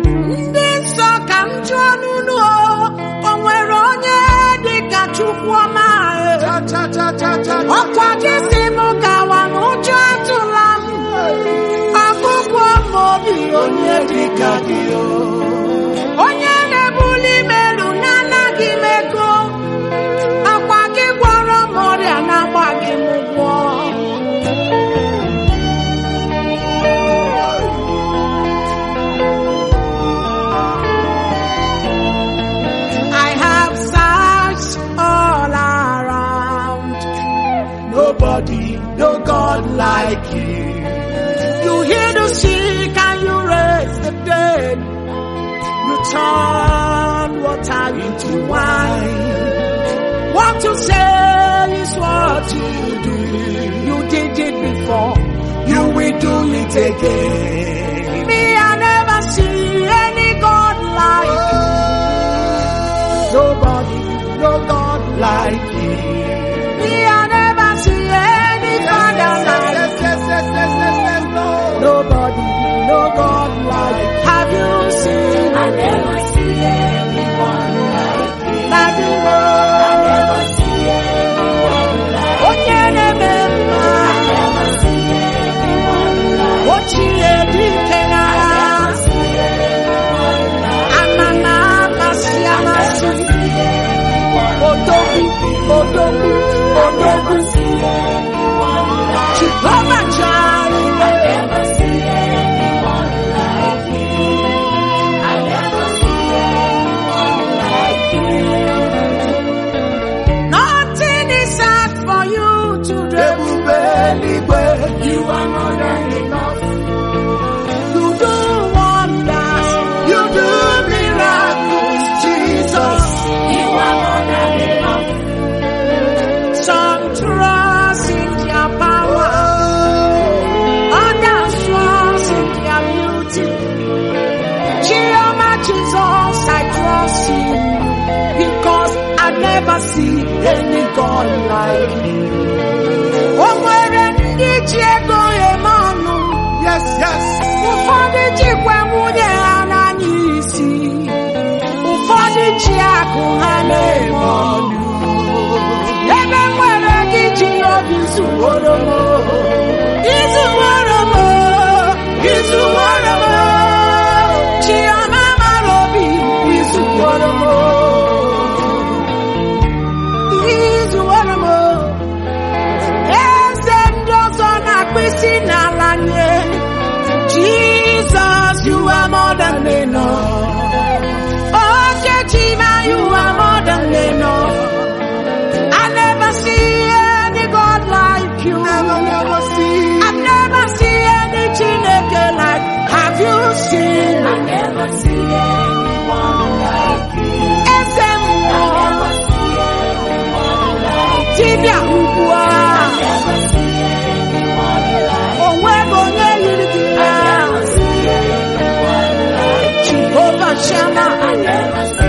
ndị nsọ ka m jụọ n'unu o o nwere onye dị ka chukwu ọma cha cha cha cha cha ọkwa gị si m gawa n'ụjọ atụla m ọgụgụ m obi onye dị ka gị o onye na-ebuli m elu na-anaghị m ego akwa gị gwọrọ m ọrịa na-agbaghị m ụgwọ I have searched all around. Nobody, no God like you. You heal the sick and you raise the dead. You turn water into wine. What you say is what you do. You did it before. You will do it again. Me, I never see any God like you. Nobody, no God like you. Me, I never see any Father like yes yes yes yes yes yes Lord. Nobody, no God like you. Have you seen? I never see anyone like you. Daddy, I no. never see anyone like Onye na-eme mma. I never see anyone like Ochie dike I n'agha. never see anyone like Amama amasị I never amasị. see anyone Odogwu, odogwu, I odogwu. never see anyone like Jehovah Jireh. I never see anyone like you. I never see anyone like you. Nothing is hard for you to do. Ebube eluigwe. You are more than enough. You do wonders. You do miracles, Jesus. You are more than enough. Some trust in their power. Others trust in their beauty. Jehovah Jesus, I trust you. Because I never see any God like you. O nwere ndị ji ego eme ọnụ. Yes, yes. Ụfọdụ jikwa nwunye ha n'anya isi. Ụfọdụ ji akụ ha na-eme ọnụ. Ebe nwere gị ji obi zuworo m. Izuworo m. Izuworo m. Chiọma mara obi. Izuworo m. Izuworo m. Eze ndị ọzọ na-akpụ isi n'ala nye. Jesus, you are more than enough. Oh, Chechima, you are more than enough. I never see any God like you. Never, never see. I've never seen any Chineke like. Have you seen? I never see anyone like you. Eze I mmụọ, never see anyone like you. dibịa ugbu a. Never see anyone like O nweghị onye yiri gị I na never see anyone like Jehovah Shammah. I never see